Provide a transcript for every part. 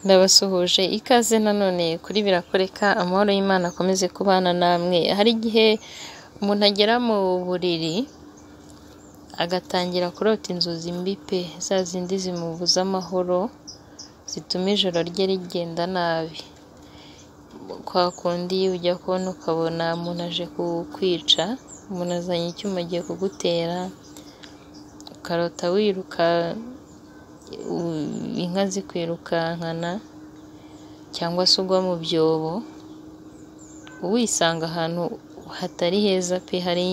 Ndabasuhuje ikaze nanone kuri birakoreka amahoro y'Imana akomeze kubana namwe, hari igihe umuntu agera mu buriri agatangira kurota inzozi mbi pe, za zindi zimubuza amahoro zituma ijoro rye rigenda nabi, kwa kundi ujya kubona ukabona umuntu aje kukwica, umuntu azanye icyuma agiye kugutera, ukarota wiruka inka zikwirukankana cyangwa se ugwa mu byobo, wisanga ahantu hatari heza pe, hari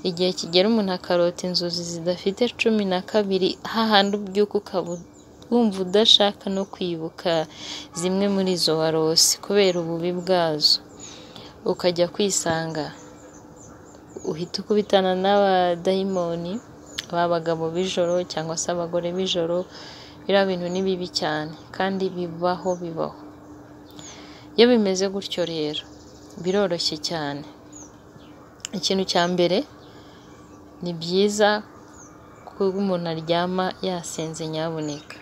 igihe kigera umuntu akarota inzozi zidafite cumi na kabiri, hahandi ubyuka ukaba wumva udashaka no kwibuka zimwe muri izo warose kubera ububi bwazo, ukajya kwisanga uhita ukubitana n'abadayimoni, ba bagabo b'ijoro cyangwa se abagore b'ijoro, biriya bintu ni bibi cyane kandi bibaho bibaho, iyo bimeze gutyo rero biroroshye cyane, ikintu cya mbere ni byiza ko umuntu aryama yasinze nyabuneka,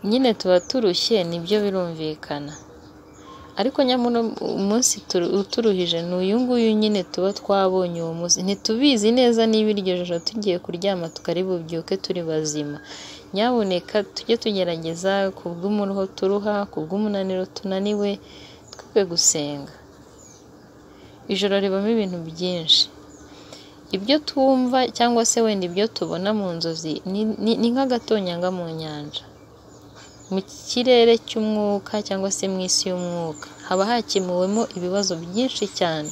nyine tuba turushye nibyo birumvikana ariko nyamara umunsi uturuhije ni uyu nguyu nyine tuba twabonye uwo munsi, ntitubizi neza niba iryo joro tugiye kuryama tukaribubyuke turi bazima, nyabuneka tujye tugerageza ku bw'umuruho turuha, ku bw'umunaniro tunaniwe, twe gusenga, ijoro ribamo ibintu byinshi, ibyo twumva cyangwa se wenda ibyo tubona mu nzozi ni nk'agatonyanga mu nyanja, mu kirere cy'umwuka cyangwa se mu isi y'umwuka, haba hakemuwemo ibibazo byinshi cyane,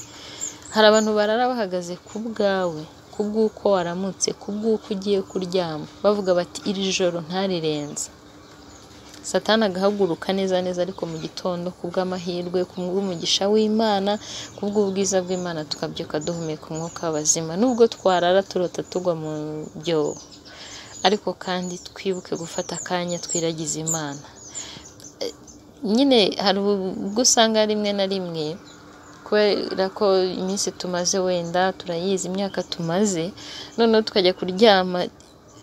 hari abantu barara bahagaze ku bwawe, ku bw'uko waramutse, ku bw'uko ugiye kuryama, bavuga bati iri joro ntarirenza, satani agahaguruka neza neza ariko mu gitondo ku bw'amahirwe, ku bw'umugisha w'Imana, ku bw'ubwiza bw'Imana tukabyuka duhumeka umwuka w'abazima, nubwo twarara turota tugwa mu byobo ariko kandi twibuke gufata akanya twiragize Imana, nyine hari ubwo usanga rimwe na rimwe kubera ko iminsi tumaze wenda turayizi, imyaka tumaze, noneho tukajya kuryama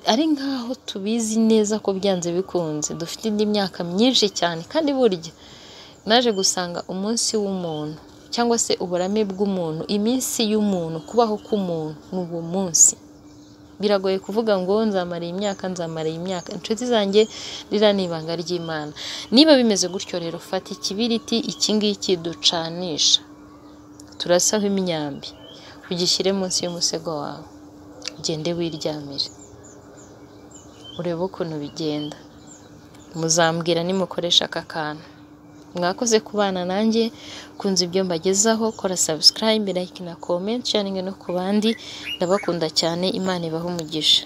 ari nk'aho tubizi neza ko byanze bikunze, dufite indi myaka myinshi cyane kandi burya naje gusanga umunsi w'umuntu cyangwa se uburame bw'umuntu, iminsi y'umuntu, kubaho k'umuntu ni uwo munsi, biragoye kuvuga ngo nzamara iyi myaka, nzamara iyi myaka, inshuti zanjye ririya ni ibanga ry'Imana, niba bimeze gutyo rero fata ikibiriti iki ngiki ducanisha, turasaho imyambi, ugishyire munsi y'umusego wawe, ugende wiryamire, urebe ukuntu bigenda, muzambwira nimukoresha aka kantu, mwakoze kubana nanjye, kunze ibyo mbagezaho, kora sabusikarayibe, layike na komenti, sharingi no ku bandi, ndabakunda cyane, Imana ibahe umugisha.